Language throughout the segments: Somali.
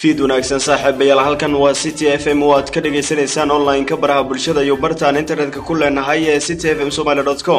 fiid wanaagsan saaxiibayaal halkan waa city f m oo aad ka dhagaysanaysaan online-ka baraha bulshada iyo bartaan internetka ku leenahay ee city f m somaly com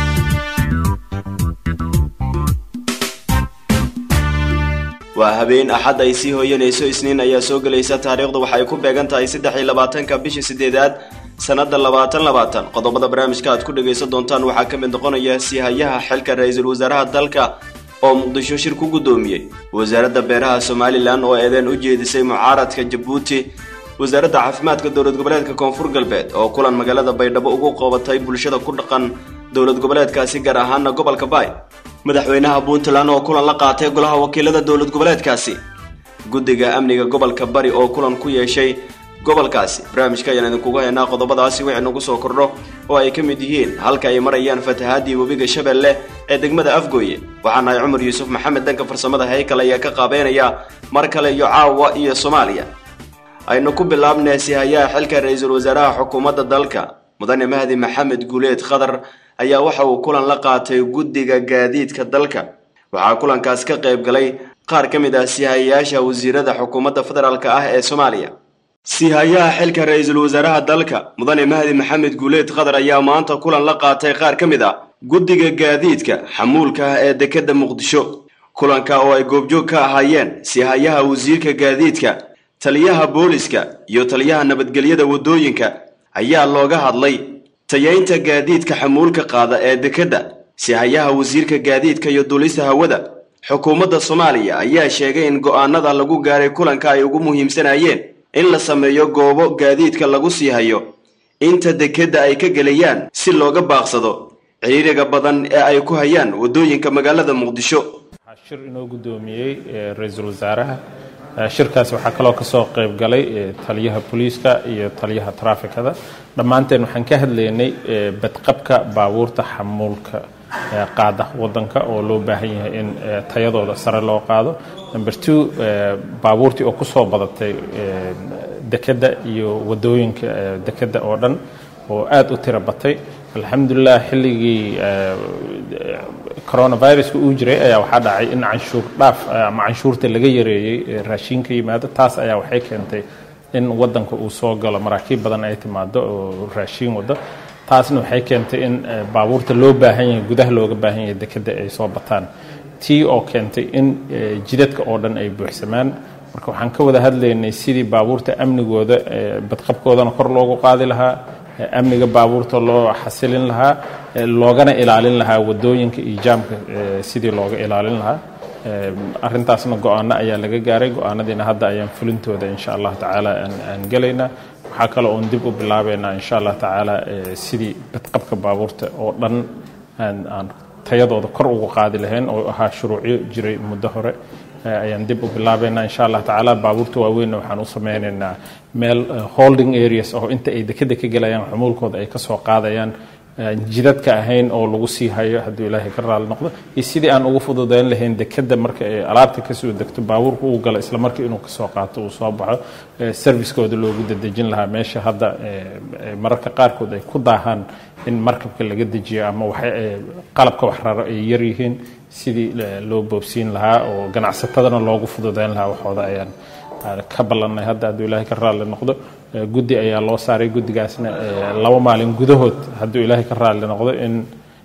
waa habeen axad ay sii hooyanayso isniin ayaa soo gelaysa taariikhdu waxay ku beegan tahay saddex iyo labaatanka bishii sideedaad sanada labaatan labaatan qodobada barnaamijka aad ku dhagaysan doontaan waxaa ka mid noqonaya siihayaha xilka ra-iisul wasaaraha dalka oo muqdisho shir ku guddoomiyey wasaaradda beeraha somalilan oo eedeen u jeedisay mucaaradka jabuuti wasaaradda caafimaadka dowlad goboleedka koonfur galbeed oo kulan magaalada baydhabo ugu qoobatay bulshada ku dhaqan dowlad goboleedkaasi gaar ahaana gobolka baay madaxweynaha puntland oo kulan la qaatay golaha wakiilada dowlad goboleedkaasi guddiga amniga gobolka bari oo kulan ku yeeshay gobolkaasi barnaamijka ayaan idinkugu haynaa qodobadaasi wixii nagu soo kordho oo ay ka mid yihiin halka ay marayaan fatahaadii webiga shabeelle ee degmada afgooye waxaan nahay cumar yuusuf maxamed danka farsamada haykal ayaa ka qaabeynaya mar kale iyo caawa iyo soomaaliya aynu ku bilaabnay sihayaha xilka ra-iisul wasaaraha xukuumadda dalka mudane mahdi maxamed guuleed khadar ayaa waxa uu kulan la qaatay guddiga gaadiidka dalka waxaa kulankaas ka qayb galay qaar ka mid ah sihayayaasha wasiirada xukuumadda federaalk ah ee soomaaliya siihayaha xilka ra-iisul wasaaraha dalka mudane mahdi maxamed guuleed khadar ayaa maanta kulan la qaatay qaar ka mid ah guddiga gaadiidka xamuulka ah ee dekedda muqdisho kulanka oo ay goobjoog ka ahaayeen siihayaha wasiirka gaadiidka taliyaha booliska iyo taliyaha nabadgelyada waddooyinka ayaa looga hadlay tayaynta gaadiidka xamuulka qaada ee dekedda siihayaha wasiirka gaadiidka iyo duulista hawada xukuumadda soomaaliya ayaa sheegay in go-aanada lagu gaaray kulanka ay ugu muhiimsanayeen in la sameeyo goobo gaadiidka lagu sii hayo inta dekedda ay ka gelayaan si looga baaqsado ciriiriga badan ee ay ku hayaan waddooyinka magaalada muqdisho waxaa shir inoo guddoomiyey ra-iisul wasaaraha shirkaas waxaa kaloo kasoo qayb galay taliyaha booliiska iyo taliyaha traafikada dhammaanteen waxaan ka hadlaynay badqabka baabuurta xamuulka qaada wadanka oo loo baahan yahay in tayadooda sare loo qaado number two baabuurtii oo kusoo badatay dekedda iyo wadooyinka dekedda oo dhan oo aada u tiro batay alxamdulilah xilligii coronaviruska uu jiray ayaa waxaa dhacay in canshuur dhaaf ama canshuurta laga yareeyey raashinka yimaado taas ayaa waxay keentay in wadanka uu soo galo maraakiib badan ay timaado oo raashiin wado taasna waxay keentay in baabuurta loo baahan yahay gudaha looga baahan yahay dekedda ay soo bataan tii oo keentay in jidadka oo dhan ay buuxsamaan marka waxaan ka wada hadlaynay sidii baabuurta amnigooda badqabkoodana kor loogu qaadi lahaa amniga baabuurta loo xasilin lahaa loogana ilaalin lahaa wadooyinka iyo jaamka sidii looga ilaalin lahaa arintaasna go-aano ayaa laga gaaray go-aanadiina hadda ayaan fulintooda insha allah tacaala aan gelaynaa waxaa kale oon dib u bilaabeynaa insha allah tacaala sidii badqabka baabuurta oo dhan aan tayadooda kor ugu qaadi lahayn oo ahaa shuruucyo jiray muddo hore ayaan dib u bilaabeynaa insha allah tacaala baabuurta waaweynna waxaan u sameynaynaa meel holding areas oo inta ay dekeda ka gelayaan xumuulkooda ay kasoo qaadayaan jidadka ahayn oo lagu sii hayo hadduu ilaahay ka raali noqdo iyo sidii aan ugu fududeyn lahayn dekeda marka ay alaabta kasoo degto baabuurka uu galo isla markii inuu kasoo qaato uu soo baxo servicekooda loogu dadejin lahaa meesha hadda mararka qaarkood ay ku daahaan in markabka laga dejiyo ama qalabka wax raro ay yar yihiin sidii loo boobsiin lahaa oo ganacsatadana loogu fududeyn lahaa waxooda ayaan ka ballanay hadda hadduu ilaahay ka raalli noqdo guddi ayaa loo saaray guddigaasna laba maalin gudahood hadduu ilaahay ka raalli noqdo in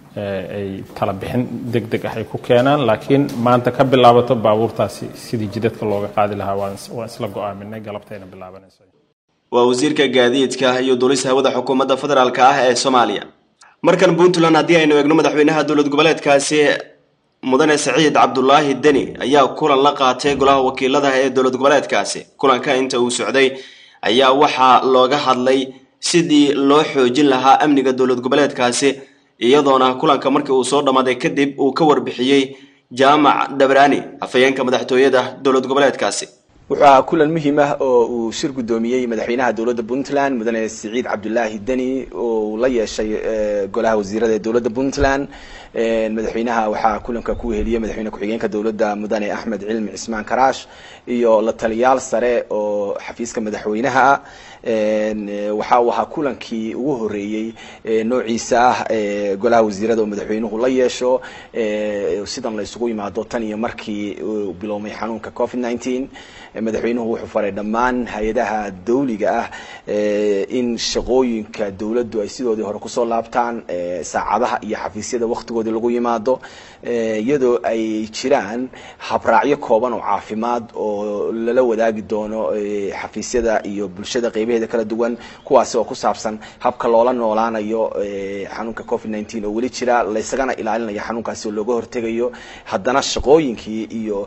ay tala bixin deg deg ah ay ku keenaan laakiin maanta ka bilaabato baabuurtaasi sidii jidadka looga qaadi lahaa waan isla go-aaminay galabtayna bilaabanayso waa wasiirka gaadiidka iyo duulista hawada xukuumadda federaalk ah ee soomaaliya markan puntland haddii aynu eegno madaxweynaha dowlad goboleedkaasi mudane saciid cabdulaahi deni ayaa kulan la qaatay golaha wakiilada ee dowlad goboleedkaasi kulanka inta uu socday ayaa waxaa looga hadlay sidii loo xoojin lahaa amniga dowlad goboleedkaasi iyadoona kulanka markii uu soo dhammaaday kadib uu ka warbixiyey jaamac dhabraani afhayeenka madaxtooyada dowlad goboleedkaasi wuxuu ahaa kulan muhiim ah oo uu shir guddoomiyey madaxweynaha dowladda puntland mudane siciid cabdulaahi deni oo uu la yeeshay golaha wasiirada ee dowladda puntland madaxweynaha waxaa kulanka ku weheliyey madaxweyne ku-xigeenka dowladda mudane axmed cilmi cismaan karaash iyo la taliyaal sare oo xafiiska madaxweynaha ah waxa uu ahaa kulankii ugu horeeyey noociisa ah golaha wasiirada oo madaxweynuhu la yeesho sidan la isugu yimaado tan iyo markii uu biloomay xanuunka covid nineteen madaxweynuhu wuxuu faray dhammaan hay-adaha dawliga ah in shaqooyinka dowladdu ay sidoodii hore kusoo laabtaan saacadaha iyo xafiisyada waktigoodii lagu yimaado iyadoo ay jiraan habraacyo kooban oo caafimaad oo lala wadaagi doono xafiisyada iyo bulshada qeybaheeda kala duwan kuwaasi oo ku saabsan habka loola noolaanayo xanuunka covid nineteen oo weli jira laysagana ilaalinayo xanuunkaasi oo looga hortegayo haddana shaqooyinkii iyo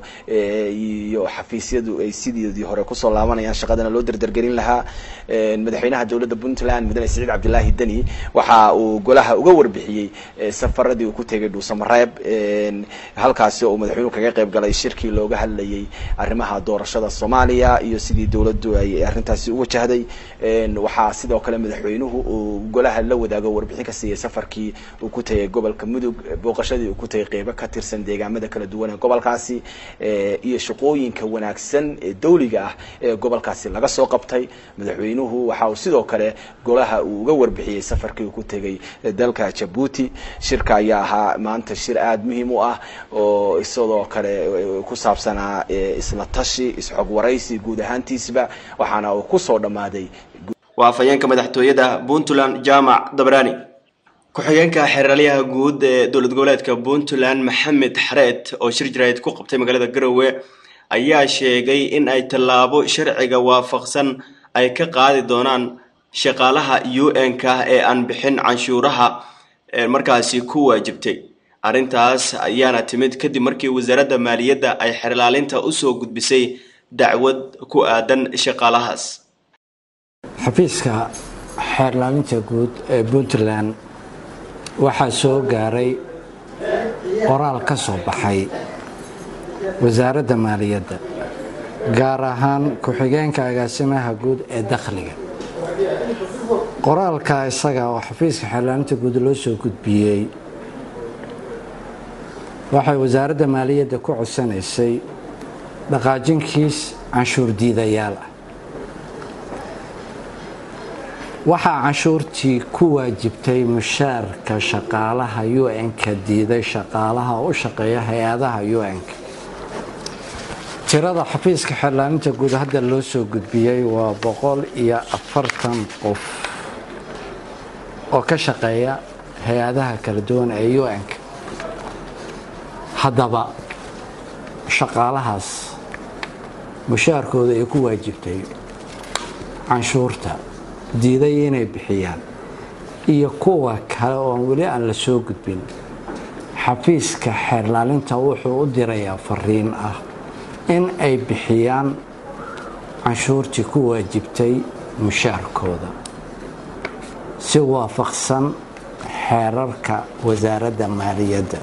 iyo xafiisyadu ay sidoodii hore kusoo laabanayaan shaqadana loo derdergelin lahaa madaxweynaha dowladda puntland mudane siciid cabdilaahi deni waxa uu golaha uga warbixiyey safaradii uu ku tegay dhuusamareeb halkaasi oo uu madaxweynuhu kaga qayb galay shirkii looga hadlayay arrimaha doorashada soomaaliya iyo sidii dowladdu ay arrintaasi u wajahday waxaa sidoo kale madaxweynuhu uu golaha la wadaago warbixin ka siiyey safarkii uu ku tegay gobolka mudug booqashadii uu ku tegay qeybo ka tirsan deegaamada kala duwan ee gobolkaasi iyo shaqooyinka wanaagsan ee dawliga ah ee gobolkaasi laga soo qabtay madaxweynuhu waxa uu sidoo kale golaha uu uga warbixiyey safarkii uu ku tegay dalka jabuuti shirka ayaa ahaa maanta shir aada muhiim u ah oo isadoo kale ku saabsanaa isla tashi isxog waraysi guud ahaantiisba waxaana uu kusoo dhammaaday waa afhayeenka madaxtooyada puntland jaamac dabraani ku-xigeenka xeeralyaha guud ee dowlad goboleedka puntland maxamed xareed oo shir jaraa'id ku qabtay magaalada garowe ayaa sheegay in ay tallaabo sharciga waafaqsan ay ka qaadi doonaan shaqaalaha u n-ka ee aan bixin canshuuraha markaasi ku waajibtay arrintaas ayaana timid kadib markii wasaaradda maaliyadda ay xerlaalinta usoo gudbisay dacwad ku aadan shaqaalahaas xafiiska xeerlaalinta guud ee puntland waxaa soo gaaray qoraal ka soo baxay wasaaradda maaliyadda gaar ahaan ku-xigeenka agaasimaha guud ee dakhliga qoraalka isaga oo xafiiska xeerlaalinta guud loo soo gudbiyey waxay wasaaradda maaliyadda ku codsanaysay dhaqaajinkiis canshuur diidayaal ah waxaa canshuurtii ku waajibtay mushaarka shaqaalaha u n-ka diiday shaqaalaha u shaqeeya hay-adaha u n-ka tirada xafiiska xeerlaalinta guud hadda loo soo gudbiyey waa boqol iyo afartan qof oo ka shaqeeya hay-adaha kala duwan ee u n-ka haddaba shaqaalahaas mushaarkooda ay ku waajibtay canshuurta diiday inay bixiyaan iyo kuwa kale oon weli aan la soo gudbin xafiiska xeerlaalinta wuxuu u dirayaa fariin ah in ay bixiyaan canshuurtii ku waajibtay mushaarkooda si waafaqsan xeerarka wasaaradda maaliyadda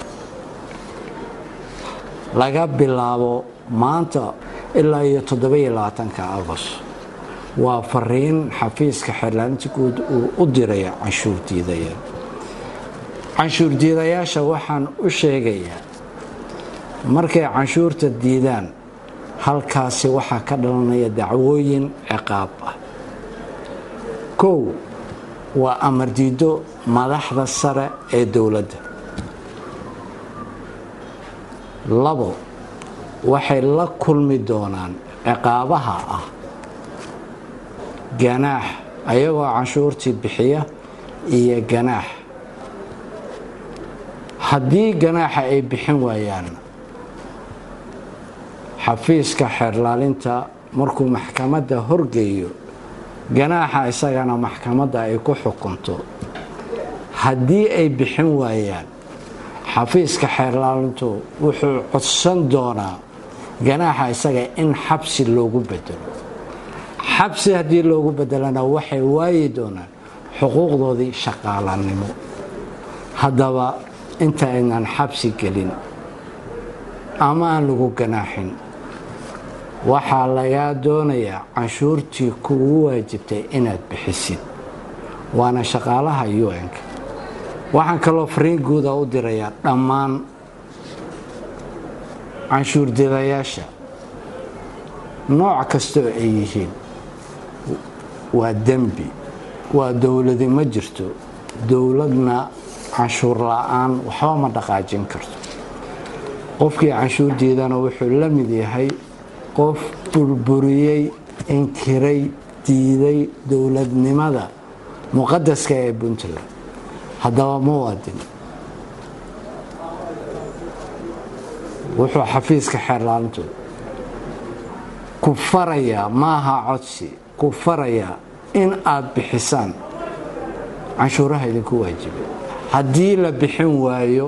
laga bilaabo maanta ilaa iyo toddobiyo labaatanka agost waa fariin xafiiska xeerlaalinta guud uu u diraya canshuur diidaya canshuur diidayaasha waxaan u sheegayaa markay canshuurta diidaan halkaasi waxaa ka dhalanaya dacwooyin ciqaab ah kow waa amar diido madaxda sare ee dowladda labo waxay la kulmi doonaan ciqaabaha ah ganaax ayagoo canshuurtii bixiya iyo ganaax haddii ganaaxa ay bixin waayaan xafiiska xeerlaalinta markuu maxkamadda horgeeyo ganaaxa isagana maxkamadda ay ku xukunto haddii ay bixin waayaan xafiiska xeerlaalintu wuxuu codsan doonaa ganaaxa isaga in xabsi loogu bedelo xabsi haddii loogu bedelana waxay waayi doonaan xuquuqdoodii shaqaalanimo haddaba inta aynaan xabsi gelin ama aan lagu ganaaxin waxaa lagaa doonayaa canshuurtii kugu waajibtay inaad bixisid waana shaqaalaha un-ka waxaan kaloo fariin guuda u dirayaa dhammaan canshuurdidayaasha nooc kastoo ay yihiin waa dembi waa dowladi ma jirto dowladna canshuur la-aan waxba ma dhaqaajin karto qofkii canshuur diidana wuxuu la mid yahay qof burburiyey inkiray diiday dowladnimada muqadaska ee puntland haddaba muwaadin wuxuu xafiiska xeerlaalintu ku farayaa maaha codsi ku farayaa in aad bixisaan canshuuraha idinku waajibay haddii la bixin waayo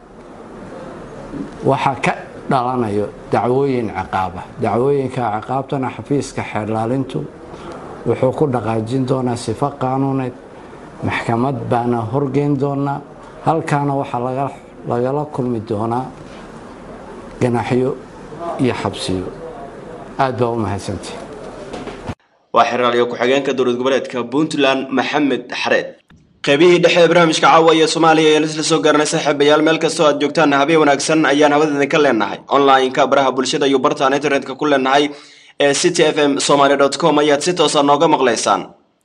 waxaa ka dhalanayo dacwooyin ciqaaba dacwooyinka ciqaabtana xafiiska xeerlaalintu wuxuu ku dhaqaajin doonaa sifo qaanuuneed maxkamad baana horgeyn doonaa halkaana waxaa lagala kulmi doonaa ganaxyo iyo xabsiyo aad baa u mahadsantihi waa xeraalyo ku-xigeenka dowlad goboleedka puntland maxamed xareed qaybihii dhexe ee barnaamijka caawa ee soomaaliya ayaan isla soo garanay saaxiibayaal meel kastoo aad joogtaan habeen wanaagsan ayaan habadeedin ka leenahay online-ka baraha bulshada iyo bartaan internetka ku leenahay ee city f m somaly dot com ayaad si toosa nooga maqlaysaan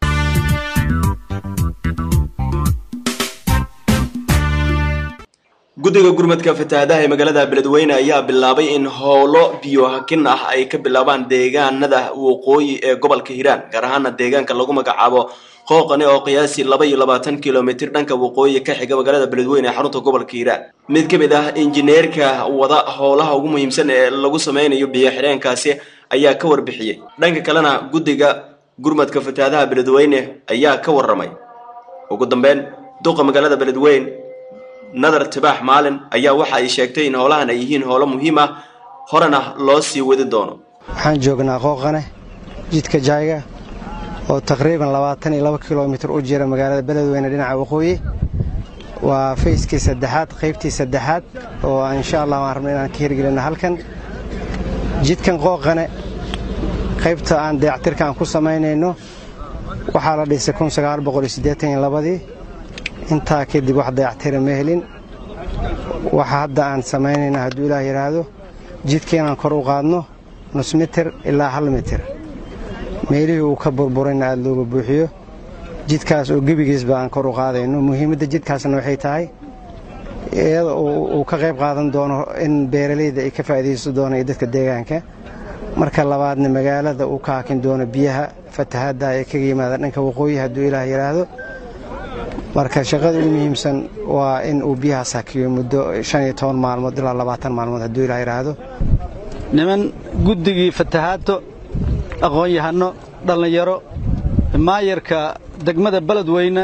guddiga gurmadka fatahaadaha ee magaalada beledweyne ayaa bilaabay in howlo biyo hakin ah ay ka bilaabaan deegaanada waqooyi ee gobolka hiiraan gaar ahaana deegaanka lagu magacaabo qooqani oo qiyaasii laba iyo labaatan kilomitir dhanka waqooyi ka xiga magaalada beledweyne ee xarunta gobolka hiiraan mid ka mid ah injineerka wada howlaha ugu muhiimsan ee lagu sameynayo biyo xidheenkaasi ayaa ka warbixiyey dhanka kalena guddiga gurmadka fatahaadaha beledweyne ayaa ka waramay ugu dambeyn duqa magaalada beledweyne nadar tibaax maalin ayaa waxa ay sheegtay in howlahan ay yihiin howlo muhiim ah horena loo sii wadi doono waxaan joognaa qooqane jidka jayga oo taqriiban labaatan iyo laba kilomitir u jira magaalada beledweyne dhinaca waqooyi waa fayskii saddexaad qaybtii saddexaad oo insha allah waan rabna inaan ka hirgelinno halkan jidkan qooqane qaybta aan dayactirka aan ku samaynayno waxaa la dhisay labadii intaa kadib wax dayactira ma helin waxa hadda aan samaynayna hadduu ilaah yidhaahdo jidka inaan kor u qaadno nus mitir ilaa hal mitir meelihii uu ka burburayna aada looga buuxiyo jidkaas oo gebigiisba aan kor u qaadayno muhiimadda jidkaasna waxay tahay iyada uu ka qayb qaadan doono in beeralayda ay ka faa'iidaysto doono iyo dadka deegaanka marka labaadna magaalada uu ka hakin doono biyaha fatahaadda ee kaga yimaada dhanka waqooyi hadduu ilaah yidhaahdo marka shaqada ugu muhiimsan waa in uu biyahaas hakiyo muddo shan iyo toban maalmood ilaa labaatan maalmood hadduu ilaah yidhaahdo niman guddigii fatahaaddo aqoon-yahanno dhallinyaro maayarka degmada beledweyne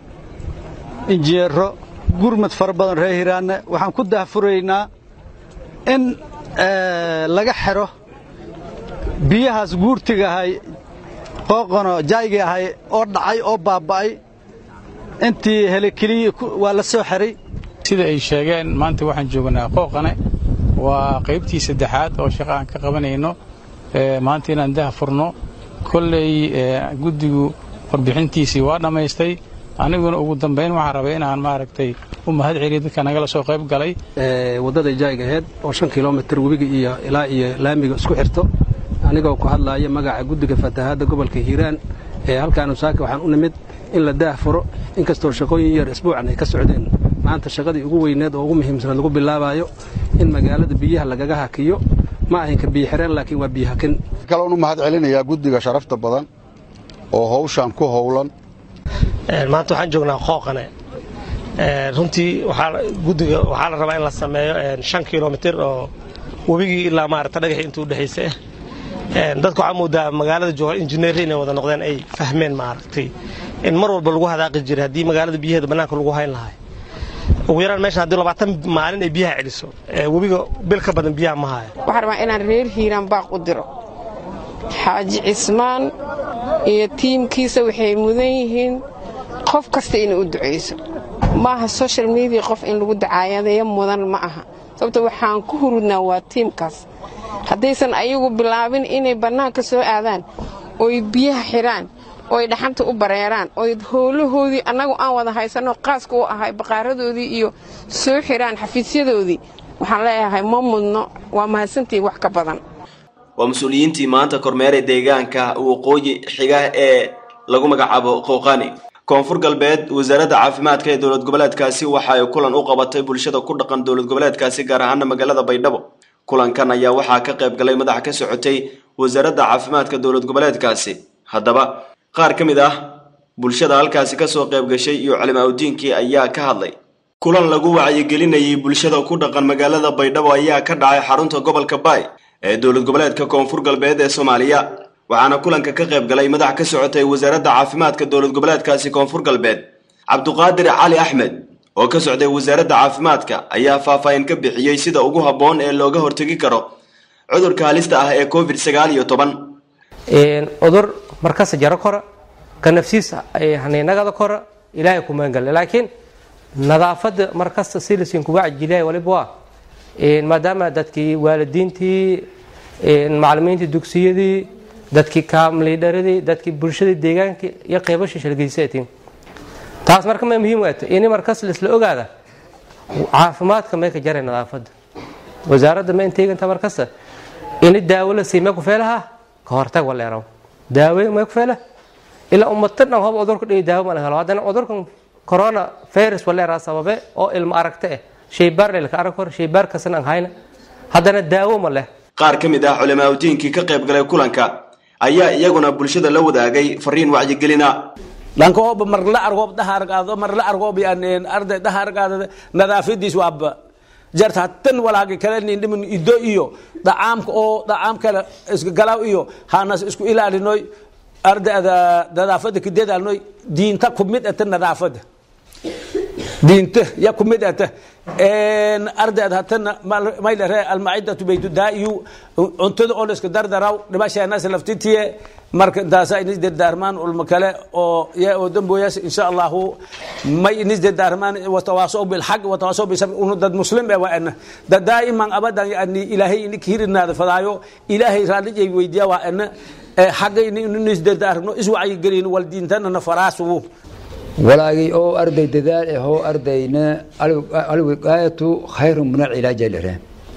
injineero gurmad fara badan reer hiraanne waxaan ku daahfuraynaa in laga xidho biyahaas guurtiga ahay qooqano jaayga ahay oo dhacay oo baaba'ay intii helekeliyi waa la soo xiray sida ay sheegeen maanta waxaan joognaa qooqane waa qaybtii saddexaad oo shaqa aan ka qabanayno maanta inaan daha furno kolley guddigu warbixintiisii waa dhammaystay aniguna ugu dambayn waxaan rabay inaan maaragtay u mahad celiyo dadka nagala soo qayb galay waddada jaayga aheyd oo shan kilomitir webiga iyo ilaa iyo laamiga isku xirto anigoo ku hadlaaya magaca guddiga fatahaadda gobolka hiiraan ee halkaanu saaka waxaan u nimid in la daah furo inkastoo shaqooyin yar isbuucan ay ka socdeen maanta shaqadii ugu weyneed oo ugu muhiimsanaed lagu bilaabayo in magaalada biyaha lagaga hakiyo ma ahinka biyo xireen laakiin waa biyo hakin kaloon u mahad celinayaa guddiga sharafta badan oo hawshaan ku howlan maanta waxaan joognaa qooqane runtii guddiga waxaa la rabaa in la sameeyo shan kilomitir oo webigii ilaa maarata dhagaxii intuu udhexaysa dadka waxaa moodaa magaalada jooga injineeri inay wada noqdeen ay fahmeen maaragtay in mar walba lagu hadaaqi jiray haddii magaalada biyaheeda bannaanka lagu hayn lahay ugu yaraan meeshan haddii labaatan maalin ay biyaha celiso webiga bil ka badan biyaha ma haya waxaan rabaa inaan reer hiiraan baaq u diro xaaji cismaan iyo tiimkiisa waxay mudan yihiin qof kasta inay u ducayso maaha social media qof in lagu dacaayadeeyo mudan ma aha sababto waxaan ku hurudnaa waa tiimkaas haddaysan ayagu bilaabin inay bannaanka soo aadaan oy biyaha xidhaan ooy dhaxanta u bareeraan oy howlahoodii annagu aan wada haysanno qaaska u ahay baqaaradoodii iyo soo xiraan xafiisyadoodii waxaan leeyahay ma mudno waa mahadsantiin wax ka badan waa mas-uuliyiintii maanta kormeera deegaanka waqooyi xiga ee lagu magacaabo qooqani koonfur galbeed wasaaradda caafimaadka ee dowlad goboleedkaasi waxa ay kulan u qabatay bulshada ku dhaqan dowlad goboleedkaasi gaar ahaana magaalada baydhabo kulankan ayaa waxaa ka qayb galay madax ka socotay wasaaradda caafimaadka dowlad goboleedkaasi haddaba qaar ka mid ah bulshada halkaasi kasoo qayb gashay iyo culimaaudiinkii ayaa ka hadlay kulan lagu wacyigelinayay bulshada ku dhaqan magaalada baydhabo ayaa ka dhacay xarunta gobolka baay ee dowlad goboleedka koonfur galbeed ee soomaaliya waxaana kulanka ka qayb galay madax ka socotay wasaaradda caafimaadka dowlad goboleedkaasi koonfur galbeed cabduqaadir cali axmed oo ka socday wasaaradda caafimaadka ayaa faahfaahin ka bixiyey sida ugu habboon ee looga hortegi karo cudurka halista ah ee covid sagaal iyo toban cudur markasta jaro kora ka nafsiisa haniinagada kora ilaahay kumangale laakiin nadaafada markasta silisiin kuga cajiliya waliba waa maadaama dadkii waalidiintii macalimiintii dugsiyadii dadkii kaamliidharadii dadkii bulshadii deegaankii iyo qeybasha shalgeysatiin taas marka may muhiim waata ini markas laisla ogaada caafimaadka may ka jaray nadaafada wasaaradda ma inteeganta markasta ini daawo la siimee kufeelaha ka hortag waleeraw daawe may kufeela ilaa ummata dhan hoba cudurka dhihi daawo ma la helo haddana cudurkan corona virus waleeraa sababe oo ilmo aragta ah shaybaar lelka arag hor shaybaar kasan aan hayna haddana daawo ma leh qaar ka mid ah culimaaudiinkii ka qayb galay kulanka ayaa iyaguna bulshada la wadaagay fariin wacyigelina lankooba mar la argoob dhahargaado mar la argoob yani arday dhahargaado nadaafadiis waaba jarta tan walaagi kale nindhimin ido iyo dhacaamka oo dhacaam kale isgalaaw iyo hanas isku ilaalinoy ardayda nadaafada kadadaalnoy diinta kumid ata nadaafada diinta ya kumid ata ardayda hatana maylare almacidatu baytudaa'iyu cuntada oo la iska dardaraw dhibasheenas laftitiye marka intaasa inis dardaarmaan ulma kale oo ya oo damboyas insha allahu may inis dardaarmaan watawaasow bilxaq watawaasow bisabr unu dad muslim ee waa ana da daa'iman abadan yani ilaahay inik hirinaada fadaayo ilaahay raallijay weydiya waa ana xagga inis dardaarno iswacyigelin wal diintanana faraasuwu walaagii oo arday dadaal ahoo ardayna alwiqaayatu khayru min alcilaaja lere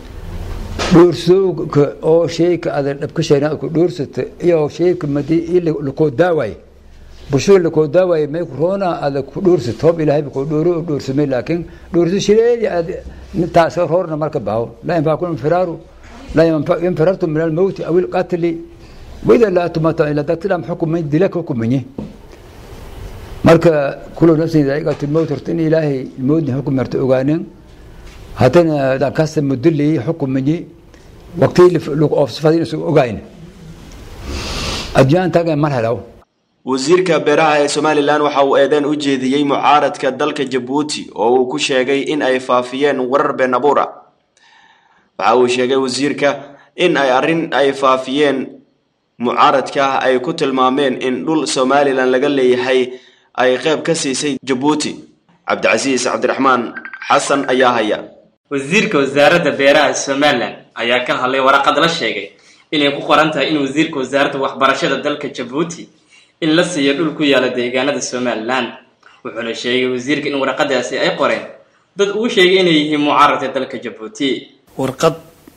dhoorsooga oo sheyka ada dhabkashayna ku dhoorsata iyo sheyka madi lakoo daaway bulshada lakoo daaway may roona ada ku dhoorsata hob ilaahay ku dhooro dhoorsamay laakiin dhoorso shireedi ad taas roorna marka baho laa yanfacukum infiraaru laa yanfirartu min almawti aw ilqatli wida laa tumata ila dadkidham xukumay dila ka hukumaye marka kulo nafsin daa'iqatu lmowt horta in ilaahay moodni xukum marta ogaaneen haddana dhankasta mudulii xukumaye waqtii oofsifadin isu ogayn adduunyaan taagan mar helaw wasiirka beeraha ee somalilan waxa uu eedeyn u jeediyey mucaaradka dalka jabuuti oo uu ku sheegay in ay faafiyeen warar been abuur ah waxa uu sheegay wasiirka in ay arrin ay faafiyeen mucaaradka ay ku tilmaameen in dhul somalilan laga leeyahay ay qayb ka siisay jabuuti cabdicasiis cabdiraxmaan xasan ayaa haya wasiirka wasaaradda beeraha somalilan ayaa ka hadlay waraqad la sheegay inay ku qoran tahay in wasiirka wasaaradda waxbarashada dalka jabuuti in la siiyo dhul ku yaala deegaanada somalilan wuxuuna sheegay wasiirka in waraqadaasi ay qoreen dad uu sheegay inay yihiin mucaaradka dalka jabuuti warqad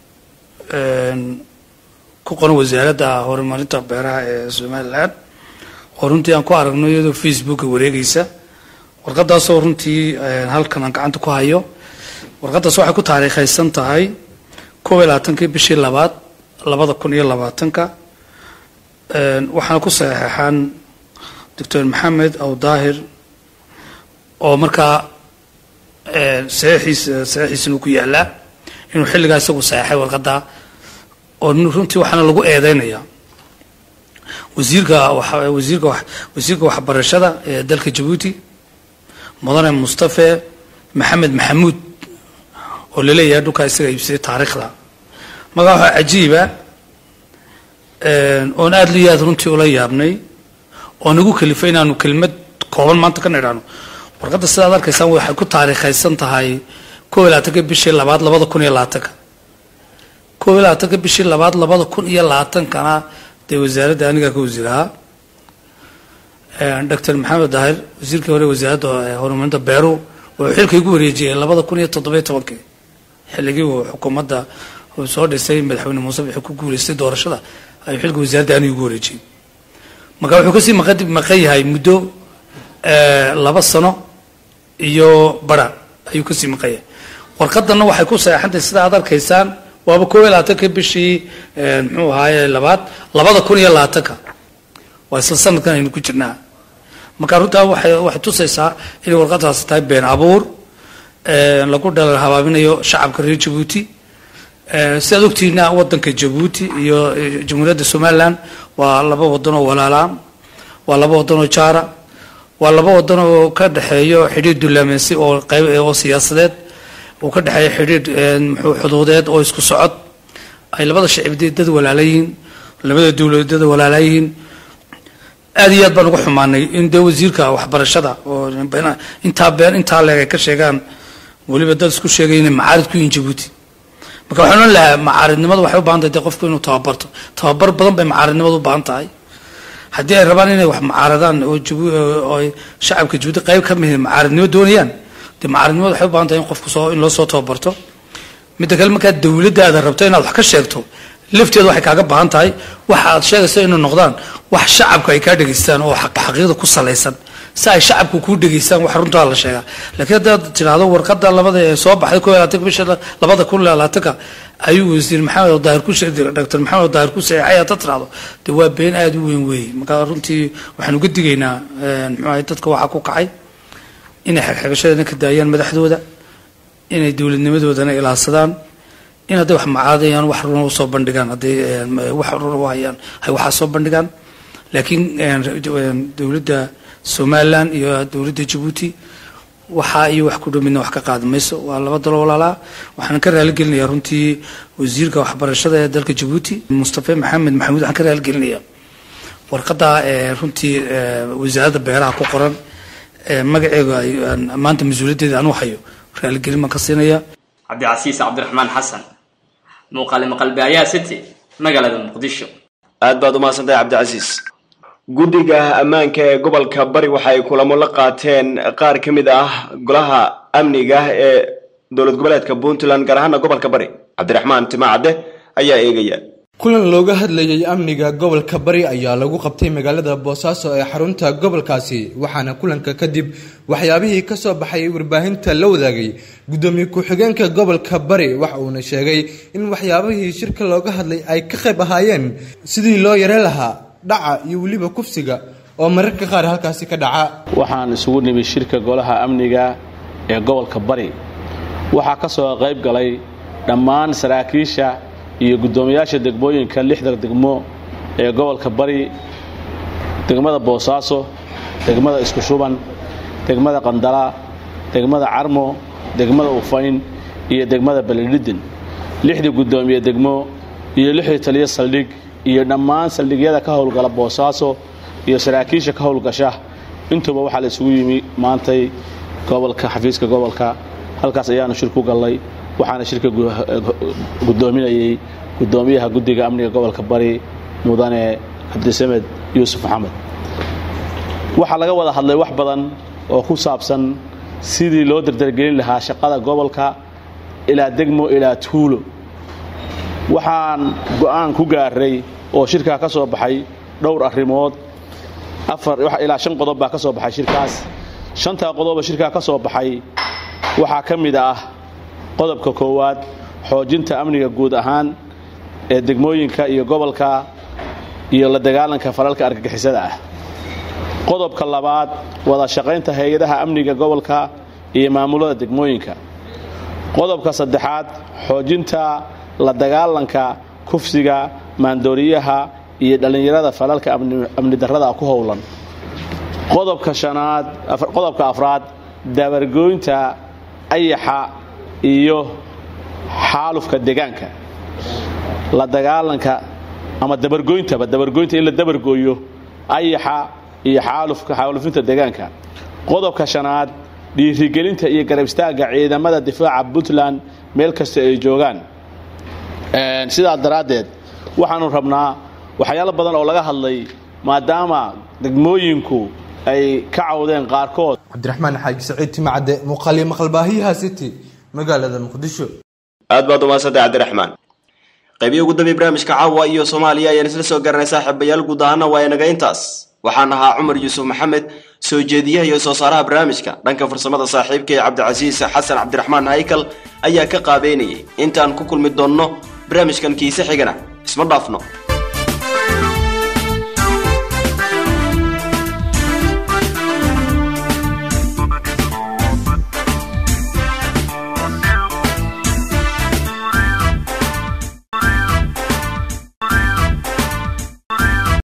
ku qoran wasaaradda horumarinta beeraha ee somalilan oo runtii aan ku aragno iyadoo facebooka wareegaysa warqadaasoo runtii halkan aan gacanta ku hayo warqadaas waxay ku taariikhaysan tahay kob iyo labaatankii bishii labaad labada kun iyo labaatanka waxaana ku saxeexaan doctor maxamed aw daahir oo markaa saxiixiisa saxiixiisana ku yaalaa inuu xilligaa isagu saxeexay warqadda oo runtii waxaana lagu eedeynayaa wasiirka wasiirka wasiirka waxbarashada ee dalka jabuuti mudane mustafe maxamed maxamuud oo laleeyahay dhulkaa isaga iibsaday taariikhda magaa waxaa cajiiba oon aada liyo aad runtii ula yaabnay oo nagu kalifay inaanu kelmad kooban maanta ka nidhaano warqadda sidaad arkaysaan waxay ku taariikhaysan tahay kob iyo labaatanka bishii labaad labada kun iyo labaatanka kob iyo labaatanka bishii labaad labada kun iyo labaatankana dee wasaaradda anigaa ka wasiirahaa dr maxamed daahir wasiirkii hore wasaaradda horumarinta beeruhu wuxuu xilka igu wareejiyey labada kun iyo toddobiyo tobankii xilligii uu xukuumadda uu soo dhisay madaxweyne muuse wuxuu ku guuleystay doorashada ayuu xilka wasaaradda anigu igu wareejiyey marka wuxuu kasii maqan maqan yahay muddo laba sano iyo bara ayuu kasii maqan yahay warqadanna waxay ku saxeexantay sida aad arkaysaan waaba koob iyo labaatanka bishii muxuu ahaaye labaad labada kun iyo labaatanka waa isla sanadkan aynu ku jirnaa marka runtaa waxay waxay tusaysaa inay warqadaasi tahay been abuur lagu dhalal habaabinayo shacabka reer jabuuti sidaad ogtihiina wadanka jabuuti iyo jamhuuriyadda somaliland waa laba wadan oo walaalaan waa laba wadan oo jaara waa laba wadan oo ka dhexeeyo xidhiir dullaameysi oo qayb oo siyaasadeed uu ka dhexeeyo xidhiir muxuu xuduudeed oo isku socod ay labada shacib dad walaala yihiin labada dowladeed walaala yihiin aad iyo aad baan uga xumaanay in dee wasiirka waxbarashada oo intaa been intaa leeg ay ka sheegaan weliba dad isku sheegay inay macaarid ku yihiin jabuuti marka waxaan ohan lahaa macaaridnimadu waxay u baahan tahay dee qofku inuu tababarto tababar badan bay macaaridnimadu u baahan tahay haddii ay rabaan inay wax macaaradaan oo oo shacabka jabuuti qayb ka mid macaaridnimo doonayaan dee macaaridnimadu waxay u baahan tahay in qofku soo in loo soo tababarto midda kale markaa dawladdaada rabto inaad wax ka sheegto lafteeda waxay kaaga baahan tahay waxa aad sheegayso inay noqdaan wax shacabka ay kaa dhegaystaan oo xaqiiqda ku salaysan si ay shacabku kuu dhegaystaan wax runtaa la sheegaa laakiin haddaad tidhaahdo warqada labada ee soo baxday koo labaatanka bisha labada kun labaatanka ayuu wasiir maxamed daahir ku dr maxamed daahir ku saxeexay haddaad tidhaahdo dee waa been aada u weyn weeye marka runtii waxaan uga digaynaa muxuu ahay dadka waxaa ku kacay inay xegxegashadana ka daayaan madaxdooda inay dowladnimadoodana ilaadsadaan in hadday wax macaadayaan wax runa usoo bandhigaan hadday wax runa u hayaan hay waxaa soo bandhigaan laakiin dowladda somaliland iyo dowladda jabuuti waxaa iyo wax ku dhow midna wax ka qaadi mayso waa laba dalo walaalaa waxaan ka raaligelinayaa runtii wasiirka waxbarashada ee dalka jabuuti mustafa maxamed maxamuud waxaan ka raaligelinayaa warqadda runtii wasaaradda beeraha ku qoran magaceega maanta mas-uuliyaddeeda anuu hayo raaligelin baan ka siinayaa cabdicasiis cabdiraxmaan xasan muuqaale maqalbaayaha city magaalada muqdisho aad baad u mahadsantahay cabdicasiis guddiga ammaanka ee gobolka bari waxa ay kulamo la qaateen qaar ka mid ah golaha amniga ee dowlad goboleedka puntland gaar ahaana gobolka bari cabdiraxmaan timacadde ayaa eegaya kulan looga hadlayay amniga gobolka bari ayaa lagu qabtay magaalada boosaaso ee xarunta gobolkaasi waxaana kulanka kadib waxyaabihii ka soo baxay warbaahinta la wadaagay gudoomiye ku-xigeenka gobolka bari waxa uuna sheegay in waxyaabihii shirka looga hadlay ay ka qayb ahaayeen sidii loo yare lahaa dhaca iyo weliba kufsiga oo mararka qaar halkaasi ka dhaca waxaan isugu nimid shirka golaha amniga ee gobolka bari waxaa ka soo qayb galay dhammaan saraakiisha iyo guddoomiyaasha degmooyinka lixda degmo ee gobolka bari degmada boosaaso degmada isku shuban degmada qandala degmada carmo degmada ufayn iyo degmada baledhidin lixdii guddoomiye degmo iyo lixdii taliyo saldhig iyo dhammaan saldhigyada ka howlgala boosaaso iyo saraakiisha ka howlgasha intuuba waxaa la isugu yimi maantay gobolka xafiiska gobolka halkaas ayaanu shir ku gallay waxaana shirka guddoominayay guddoomiyaha guddiga amniga gobolka bari mudane cabdisamed yuusuf maxamed waxaa laga wada hadlay wax badan oo ku saabsan sidii loo dardargelin lahaa shaqada gobolka ilaa degmo ilaa tuulo waxaan go'aan ku gaaray oo shirkaa ka soo baxay dhowr arrimood ilaa shan qodob baa ka soo baxay shirkaas shantaa qodoba shirkaa ka soo baxay waxaa ka mid ah qodobka koowaad xoojinta amniga guud ahaan ee degmooyinka iyo gobolka iyo la dagaalanka falalka argagixisada ah qodobka labaad wada shaqaynta hay-adaha amniga gobolka iyo maamulada degmooyinka qodobka saddexaad xoojinta la dagaalanka kufsiga maandooriyaha iyo dhallinyarada falalka amni darrada ku howlan qodobka shanaad qodobka afraad dabargooynta ayaxa iyo xaalufka deegaanka la dagaalanka ama dabargoyntaba dabargoynta in la dabargooyo ayaxa iyo xaalufka xaalufinta deegaanka qodobka shanaad dhiirigelinta iyo garab istaagga ciidamada difaaca puntland meel kasta ay joogaan sidaa daraaddeed waxaanu rabnaa waxyaalo badan oo laga hadlay maadaama degmooyinku ay ka cawdeen qaarkood cabdiraxmaan xaaji saciid timacade muuqaaliyo maqalbaahiyaha city magaalada muqdisho aad baad umahadsantay cabdiraxmaan qaybihi ugu dambeey barnaamijka caawa iyo soomaaliya ayaan isla soo garanay saaxiibayaal guud ahaana waa inaga intaas waxaan ahaa cumar yuusuf maxamed soo jeediyaha iyo soo saaraha barnaamijka dhanka farsamada saaxiibka ee cabdicasiis xasan cabdiraxmaan haykal ayaa ka qaabeynayay intaan ku kulmi doonno barnaamijkan kiise xigana isma dhaafno